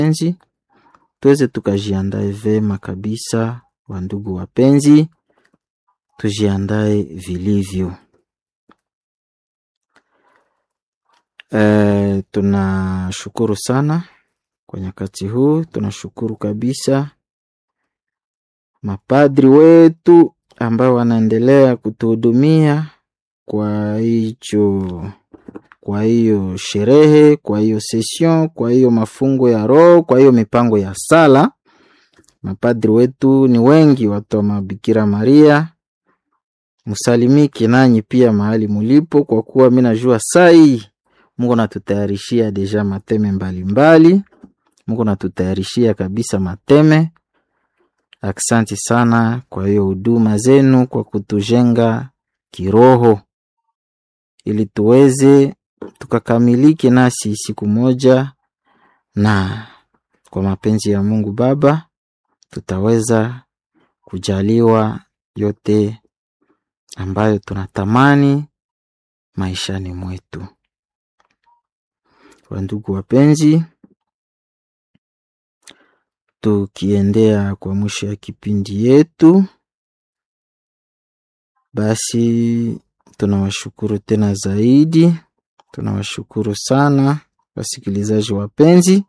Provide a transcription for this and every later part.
wapenzi, tuweze tukajiandae vema kabisa. Wandugu wapenzi, tujiandae vilivyo. E, tunashukuru sana kwa nyakati huu, tunashukuru kabisa mapadri wetu ambao wanaendelea kutuhudumia kwa hicho kwa hiyo sherehe, kwa hiyo session, kwa hiyo mafungo ya roho, kwa hiyo mipango ya sala. Mapadri wetu ni wengi, watu wa Mabikira Maria, msalimiki nanyi pia mahali mulipo, kwa kuwa mi najua sai Mungu natutayarishia deja mateme mbalimbali. Mungu natutayarishia kabisa mateme. Aksanti sana kwa hiyo huduma zenu, kwa kutujenga kiroho ili tuweze tukakamilike nasi siku moja, na kwa mapenzi ya Mungu Baba tutaweza kujaliwa yote ambayo tunatamani maishani mwetu. Wandugu wapenzi, tukiendea kwa mwisho ya kipindi yetu, basi tunawashukuru tena zaidi, tunawashukuru sana wasikilizaji wapenzi.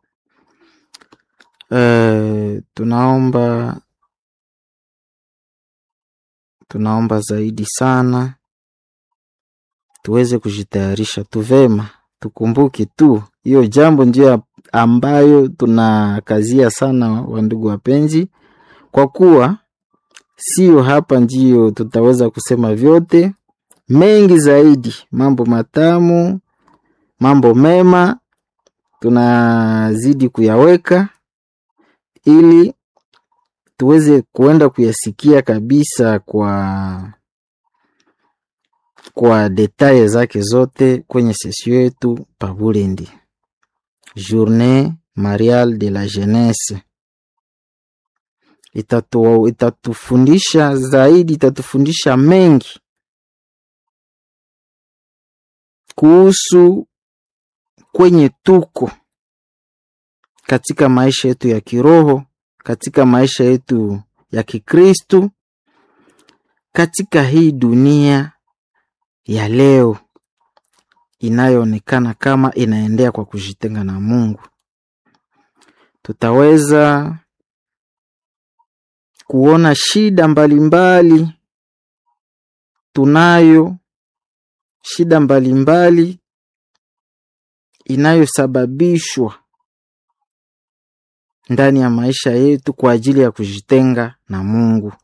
E, tunaomba tunaomba zaidi sana tuweze kujitayarisha tu vema, tukumbuke tu hiyo jambo ndio ambayo tunakazia sana, wandugu wapenzi, kwa kuwa sio hapa ndio tutaweza kusema vyote mengi zaidi, mambo matamu, mambo mema tunazidi kuyaweka ili tuweze kuenda kuyasikia kabisa kwa kwa detaye zake zote kwenye sesio yetu Pabulendi, Journée Mariale de la Jeunesse. Itatu, itatufundisha zaidi, itatufundisha mengi kuhusu kwenye tuko katika maisha yetu ya kiroho, katika maisha yetu ya Kikristu, katika hii dunia ya leo inayoonekana kama inaendea kwa kujitenga na Mungu. Tutaweza kuona shida mbalimbali mbali, tunayo shida mbalimbali mbali, inayosababishwa ndani ya maisha yetu kwa ajili ya kujitenga na Mungu,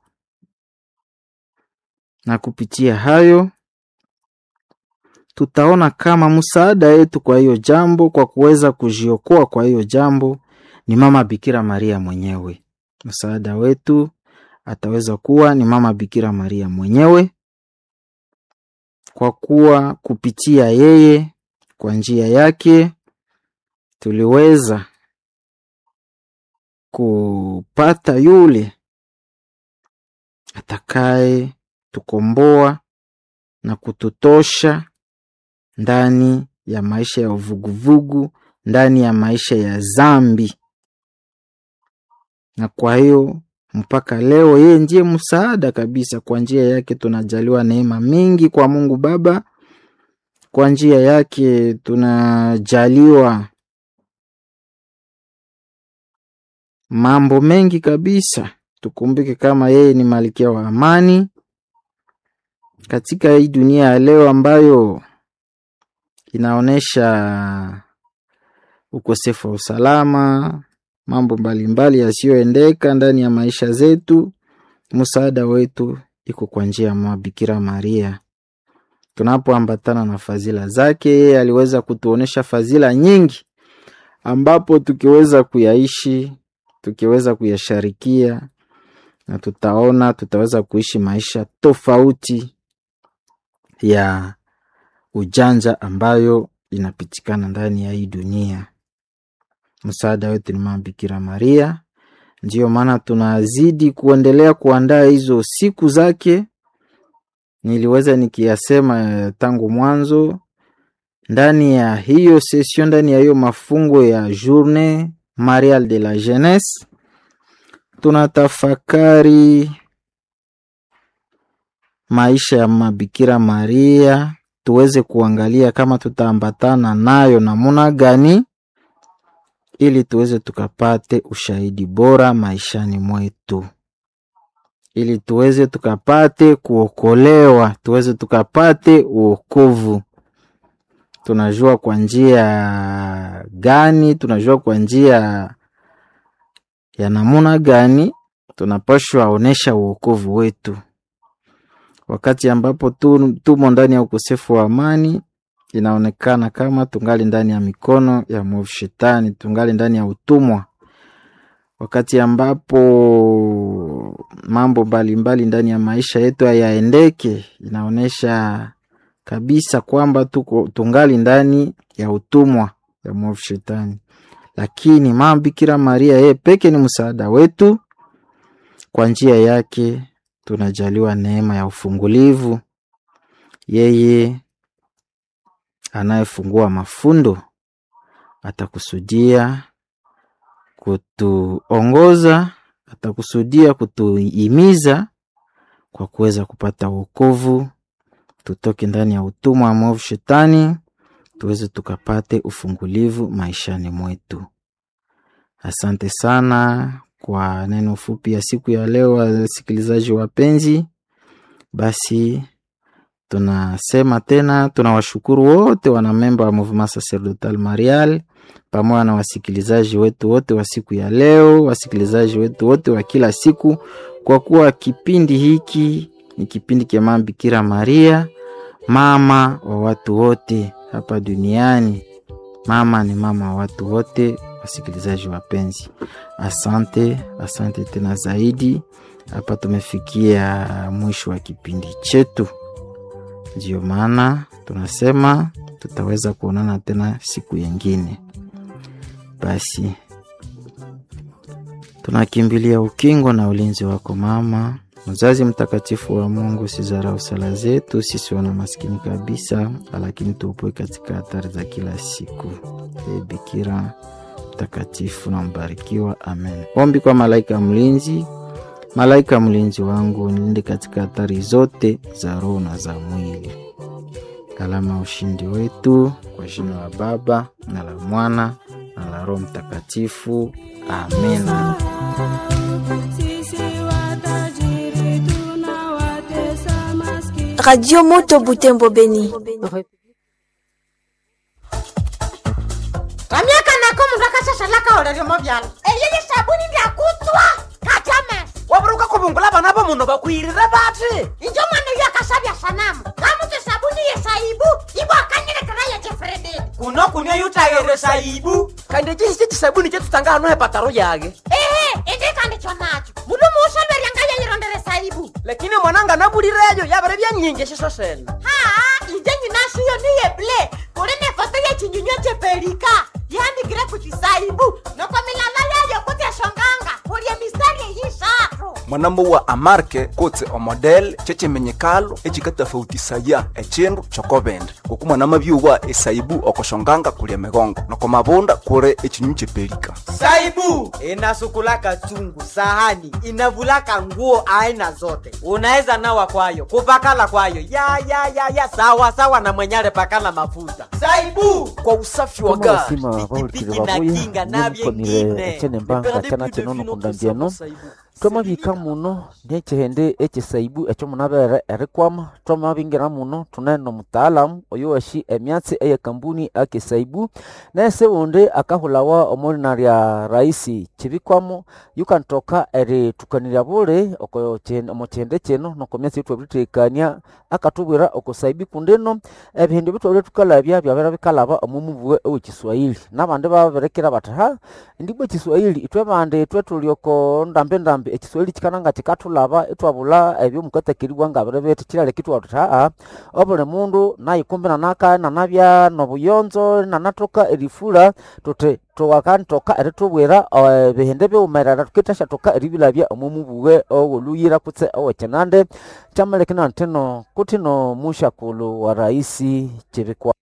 na kupitia hayo tutaona kama msaada yetu kwa hiyo jambo, kwa kuweza kujiokoa kwa hiyo jambo ni mama Bikira Maria mwenyewe. Msaada wetu ataweza kuwa ni mama Bikira Maria mwenyewe, kwa kuwa kupitia yeye, kwa njia yake tuliweza kupata yule atakaye tukomboa na kututosha ndani ya maisha ya uvuguvugu, ndani ya maisha ya zambi. Na kwa hiyo mpaka leo yeye ndiye msaada kabisa. Kwa njia yake tunajaliwa neema mingi kwa Mungu Baba, kwa njia yake tunajaliwa mambo mengi kabisa. Tukumbuke kama yeye ni malkia wa amani katika hii dunia ya leo ambayo inaonyesha ukosefu wa usalama, mambo mbalimbali yasiyoendeka ndani ya maisha zetu. Msaada wetu iko kwa njia ya mama Bikira Maria. Tunapoambatana na fadhila zake, yeye aliweza kutuonesha fadhila nyingi, ambapo tukiweza kuyaishi, tukiweza kuyasharikia, na tutaona tutaweza kuishi maisha tofauti ya ujanja ambayo inapitikana ndani ya hii dunia. Msaada wetu ni mama Bikira Maria. Ndiyo maana tunazidi kuendelea kuandaa hizo siku zake. Niliweza nikiyasema tangu mwanzo, ndani ya hiyo session, ndani ya hiyo mafungo ya Journée marial de la jeunesse tunatafakari maisha ya mabikira maria tuweze kuangalia kama tutaambatana nayo namuna gani ili tuweze tukapate ushahidi bora maishani mwetu ili tuweze tukapate kuokolewa tuweze tukapate uokovu tunajua kwa njia gani tunajua kwa njia ya namuna gani tunapashwa onesha uokovu wetu wakati ambapo tu, tumo ndani ya ukosefu wa amani inaonekana kama tungali ndani ya mikono ya mwovu shetani tungali ndani ya utumwa wakati ambapo mambo mbalimbali ndani ya maisha yetu hayaendeke inaonyesha kabisa kwamba tuko tungali ndani ya utumwa ya mwovu shetani lakini mama bikira maria yeye peke ni msaada wetu kwa njia yake tunajaliwa neema ya ufungulivu yeye anayefungua mafundo atakusudia kutuongoza atakusudia kutuhimiza kwa kuweza kupata wokovu tutoke ndani ya utumwa wa mwovu shetani tuweze tukapate ufungulivu maishani mwetu asante sana kwa neno fupi ya siku ya leo wasikilizaji wapenzi basi tunasema tena tunawashukuru wote wanamemba wa Mouvement Sacerdotal Marial pamoja na wasikilizaji wetu wote wa siku ya leo, wasikilizaji wetu wote wa kila siku, kwa kuwa kipindi hiki ni kipindi cha Mama Bikira Maria, mama wa watu wote hapa duniani. Mama ni mama wa watu wote, wasikilizaji wapenzi, asante, asante tena zaidi. Hapa tumefikia mwisho wa kipindi chetu. Ndiyo maana tunasema tutaweza kuonana tena siku yengine. Basi tunakimbilia ukingo na ulinzi wako mama, mzazi mtakatifu wa Mungu. Sizarau sala zetu sisi wana maskini kabisa, lakini tuopoe katika hatari za kila siku. E Bikira mtakatifu na mbarikiwa, amen. Ombi kwa malaika mlinzi. Malaika mlinzi wangu, nilinde katika hatari zote za roho na za mwili. Alama ya ushindi wetu, kwa jina la Baba na la Mwana na la Roho Mtakatifu, amena. Radio Moto Butembo Beni. ramyaka nako mundu akashashalaka oleryomo vyalo eyeye sabuni ndyakutswa katame waburuka kubungula bana bo muno bakwirire bati injo mwana uyo akasabya sanamu ngamutse sabuni yesaibu ibo akanyilekera yechefrededi kuno kunywa yutayere saibu kandi chisi chisabuni chetutanga hano hepataro yage ehe indikandi chonacho mundu muusolwerya yayirondere saibu lakini mwananga nabulireyo yabere byanyingi shiso sena haa inje nyinashiyo niyeble kuli nefoto yechinyunywa chepelika yandikire kuchisaibu noko milala yayo kutyashonganga kulye mistari eyisathu mwanamo wa amarke kutse omodel checimenyekalo ecikatafautisaya ecindu cokobende kuku mwanama byuwa esaibu okoshonganga kulya migongo noko mabunda kuli ecinyu cepelika Saibu inasukulaka chungu, sahani inavulaka nguo aina zote, unaweza nawa kwayo, kupakala kwayo ya ya ya ya sawa sawa na mwenyale pakala mafuta. Saibu kwa usafi wa Kama gari basima bahulukile Pikipiki na babuya kinga na nyemukonile byengine. echene mbanga chana chenono kundambiano twamabika muno niechihende echisaibu echo munabere erikwama twamabingira muno tunene omutaalamu oyo washi emyatsi eye kambuni akisaibu nese wundi akahulawa omulina lya raisi chibikwamo yukantoka eritukanirya buli oko chi- omu chihende chino noko myatsi twabiritekania akatubwira okusaibi kundino ebihindi bitwabire tukalabya byabera bikalaba omu mubuwe owekiswahili nabandi babirekera bati ha ndibwe ekiswahili itwe bandi itwe tuli oko ndambi ndambi ekiswahili kikananga kikatulaba itwabula ebyo mukatakiribwa nga bire bithi kiraleka itwabula tuthi aa obuli mundu nayikumbi nanaka nanabya nobuyonzo nanatoka erifula tuthi tuwakantoka eritubwira eh, ebihindi biwumerera tukitashathoka eribilabya omu mubuwe owoluyira kutse owekinande kyamalekina ntino kutino mushakulu wa raisi chibikwa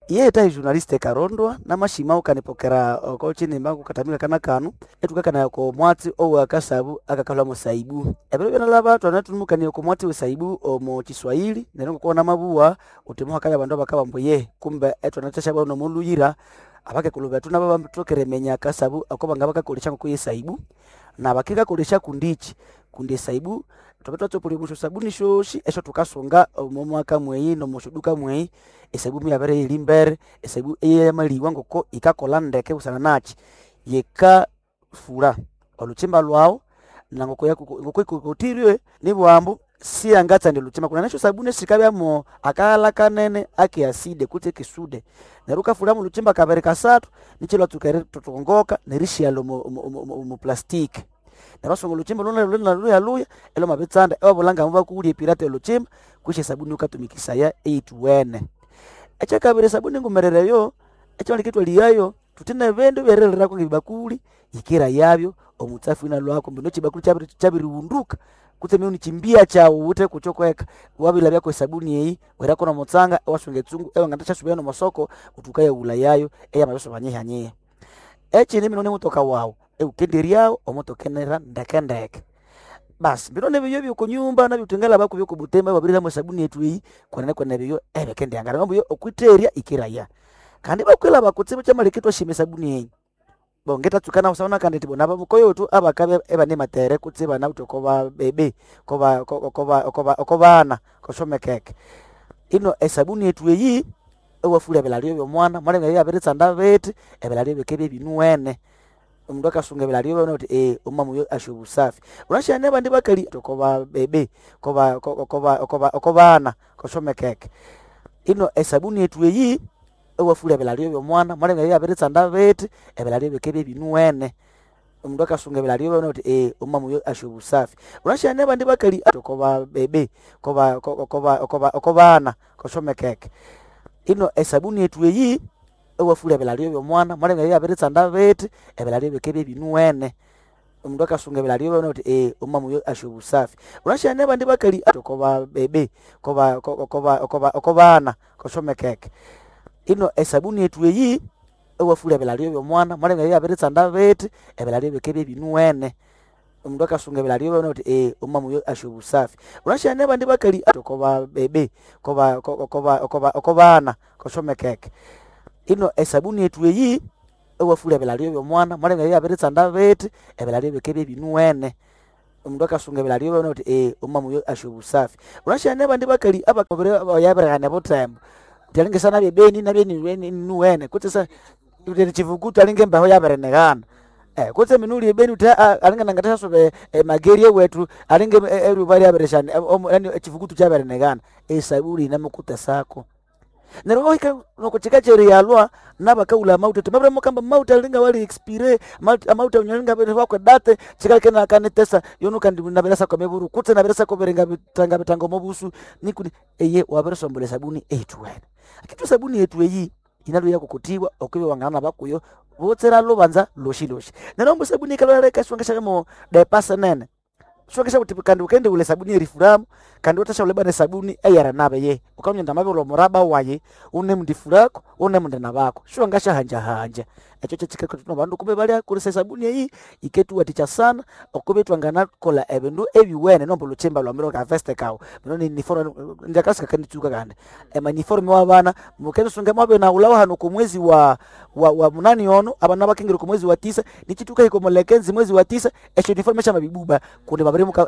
iye tahi journaliste karondwa namashima ukanipokera oko chini mbangu katamika kana kanu etukakana ko mwatsi owa kasabu akakala musaibu ebero bena laba twanatulumukania ko mwatsi wesaibu omo chiswahili nero kuona mabua utimuha kaya bandu bakaba mbuye kumbe etwanatasha bano muluyira abake kuluba tuna baba tokere menya kasabu akoba ngaba kakolisha ko yesaibu na bakika kolisha kundichi kundi saibu topetwa tsopuli musho sabuni shoshi esho tukasonga omo mwaka mweyi no mushuduka mweyi esaibu myabere iri mbere esaibu eyamaliwa ngoko ikakola ndeke busana nachi yeka fura oluchimba lwawo na ngoko yaku ngoko ikotirie ni bwambo si angatsa ndi luchimba kuna nasho sabuni sikabyamo akala kanene ake aside kuti kisude neruka fura mu luchimba kabere kasatu nichilwa tukere tutongoka nerishia mu, mu, mu, mu, mu plastiki nerasonga oluchimba luna luna luya luya elo mabetsanda ewabulanga muba kuulya pirate oluchimba kwishe sabuni ukatumikisaya eituwene ekyakabiri sabuni ngumerereyo ekyalikitwa liyayo tutine bindu byerererako ngebibakuli yikira yabyo omutsafu ina lwako mbino chibakuli chabiri chabiriwunduka kutse miuni chimbia chawo ute kuchokweka wabila byako esabuni eyi werako na mutsanga ewasunga etsungu ewangatashasubira no masoko utukaya ula yayo eya mabeso banyehanyeha echini mino ni mutoka wawo eukenderyawo omutokenera ndekendeke basi mbino nebyo byo kunyumba nabyo tengala bako byo kubutemba babirira mu sabuni yetu iyi kwanene kwa nebyo ebekendyangara mambo yo okwiterya ikiraya kandi bakwela bakutsibu chamalikitwa shime sabuni eyi bongeta tsukana usaona kandi tibona bamukoyo tu abakabe ebane matere kutsiba na utokoba bebe koba koba koba okobana koshomekeke ino esabuni yetu eyi ewafula ebilalio byomwana mwana bya biritsanda beti ebilalio bikebe binuwene omundu akasunga ebilalio byona kuti eh umama uyo asho busafi unashane bandi bakali koba bebe koba koba koba okobana koshomekeke ino esabuni yetu eyi ewafula ebilalio byomwana mwana bya biritsanda beti ebilalio bikebe binuwene omundu akasunga ebilalio byona kuti eh umama uyo asho busafi unashane bandi bakali koba bebe koba koba koba okobana koshomekeke ino esabuni yetu eyi ewafula ebilalio byomwana mwana bya biritsanda beti ebilalio bikebe binuwene omundu akasunga ebilalio byona kuti eh umama uyo asho busafi unashane bandi bakali koba bebe koba koba koba okobana koshomekeke ino esabuni yetu eyi ewafula ebilalio byomwana mwana bya biritsanda beti ebilalio bikebe binuwene omundu akasunga ebilalio byona kuti eh umama uyo asho busafi unashane bandi bakali koba bebe koba koba koba okobana koshomekeke ino esabuni yetu eyi ewafula ebilalio byomwana mwana bya biritsanda beti ebilalio bikebe binuwene omundu akasunga ebilalio byona kuti eh umama uyo asho busafi unashane bandi bakali abakobere yabirihane butembo tyalingisana byebeni nabeni nuwene kutse utene chivukutu alinge mbaho yabirenekana eh kutse minuli ebeni uti alinge nangatashasobe mageri ewetu alinge erubari yabireshane yani chivukutu chabirenekana esabuli namukuta sako nero wahika nokuchika cheri yalwa nabakaula mauta timabire mukamba mauta linga wali expire mauta unyalinga bere wakwe date chikake na kanetesa yonu kandi nabirasa kwa meburu kutse nabirasa kwa berenga bitanga bitango mobusu nikuni eye wabere sombole sabuni etu wena akitu sabuni yetu eyi inalo yako kutiwa okwiwe wangana bakuyo botsera lubanza loshi loshi nero mbo sabuni kaloreka shwangasha mo depasa nene shwangasha kuti kandi ukende ule sabuni erifuramu kandi utasha ule bane sabuni eyara nabe ye ukamnyenda mabe lo muraba waye une mndifurako une mndena bako shwangasha hanja hanja echo chikako tuno bandu kumbe bali kulisa sabuni eyi iketu waticha sana okube twangana kola ebindu ebiwene nombo luchimba lwa miro ka veste kawo mino ni uniform ndakasika kandi tuka kande ema uniform wa bana mukendo sunga mwabe na ulawa hano ku mwezi wa wa, wa munani ono abana bakengere ku mwezi wa tisa nichituka iko molekenzi mwezi wa tisa echo uniform cha mabibuba kunde babiri muka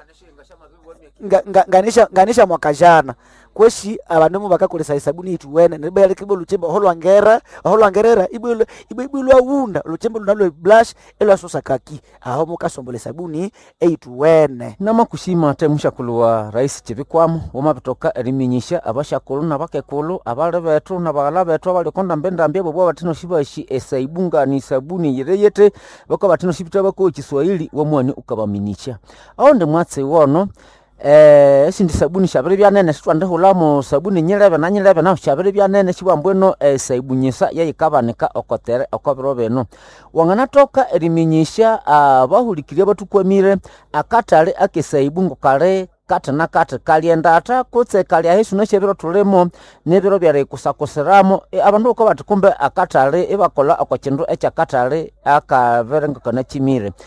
nga, nga, nganisha nganisha mwaka jana kweshi abandu bakakolesa esabuni itu wene nibele kibo luchimba holwangera holwangerera ibwe ibwe ibwe lwawunda luchimba lunalo blush elo asosa kaki aho mukasombola sabuni eitu wene namakushima te mushakulu wa rais chivikwamo wamabitoka eriminyisha abashakulu nabakekulu abali betu nabaghala betu abalikonda mbendambia bobwa batino shibashi esaibungani sabuni yereyete bako batino shibita bako kiswahili wamwani ukabaminisha aho ndi mwatsi wono eh esindi sabuni shabiri byanene sitwande hulamo sabuni nyilebe na nyilebe naho shabiri byanene shibwambweno eh, saibunyisa yayikabanika okotere okobiro bino wanganatoka eriminyisha abahulikirye batukwamire akatale akesaibu ngo kale kati na kati kalyendata kutse kalya hisu neshebiro tulimo nebiro byarikusakusiramo e, abandu uko bati kumbe akatali ibakola oko kindu ekyakatali akaverengekana kimire